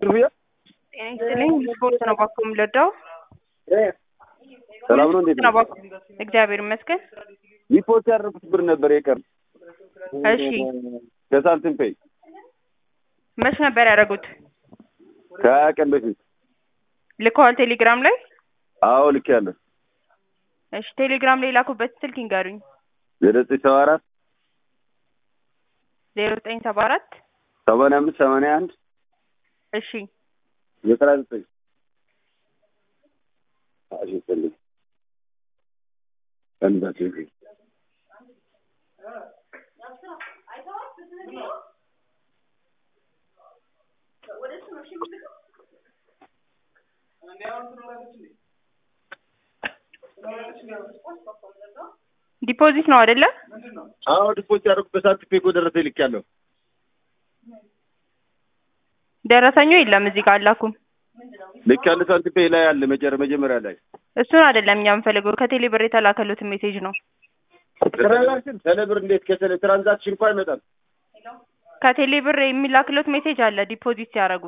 ሩያ ጤና ይስጥልኝ። ስፖርት ነው ባኮ የምለዳው ሰላም ነው። እንዴት ነው ባኮ? እግዚአብሔር ይመስገን። ሪፖርት ያደረኩት ብር ነበር የቀር እሺ ከሳንቲም ፔይ መች ነበር ያደረጉት? ከሀያ ቀን በፊት ልከዋል ቴሌግራም ላይ? አዎ ልክ ያለ እሺ ቴሌግራም ላይ ላኩበት ስልክ ይንገሩኝ። ዘጠኝ ሰባ አራት ዜሮ ዘጠኝ ሰባ አራት ሰማንያ አምስት ሰማንያ አንድ እሺ ዘጠና ዘጠኝ አሽፈልግ እንዳት ዲፖዚት ነው አይደለ? አዎ ዲፖዚት ያደረኩበት ሳንቲም ፔይ እኮ ደረሰ ልክ ያለው ደረሰኙ የለም እዚህ ጋር አላኩም። ልክ ያለ ሳንቲም ፔይ ላይ አለ መጀረ መጀመሪያ ላይ እሱን አይደለም እኛ የምንፈልገው ከቴሌ ብር የተላከሉትን ሜሴጅ ነው። ትራንዛክሽን ቴሌብር እንዴት ከቴሌ ትራንዛክሽን እኮ አይመጣም። ከቴሌ ብር የሚላክሉት ሜሴጅ አለ ዲፖዚት ሲያደርጉ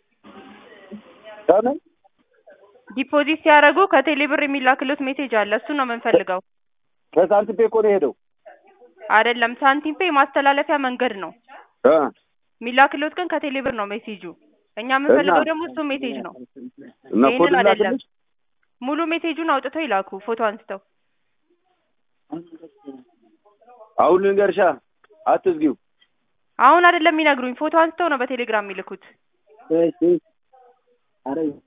ከምን ዲፖዚት ሲያደርጉ ከቴሌ ብር የሚላክሉት ሜሴጅ አለ። እሱ ነው የምንፈልገው። ከሳንቲም ፔይ እኮ ነው የሄደው አይደለም ሳንቲም ፔይ ማስተላለፊያ መንገድ ነው እ የሚላክሉት ግን ከቴሌ ብር ነው ሜሴጁ። እኛ የምንፈልገው ደግሞ እሱ ሜሴጅ ነው። እና ኮድ ይሄንን አይደለም ላክልሽ ሙሉ ሜሴጁን አውጥተው ይላኩ ፎቶ አንስተው። አሁን ልንገርሻ አትዝጊው አሁን አይደለም የሚነግሩኝ ፎቶ አንስተው ነው በቴሌግራም የሚልኩት።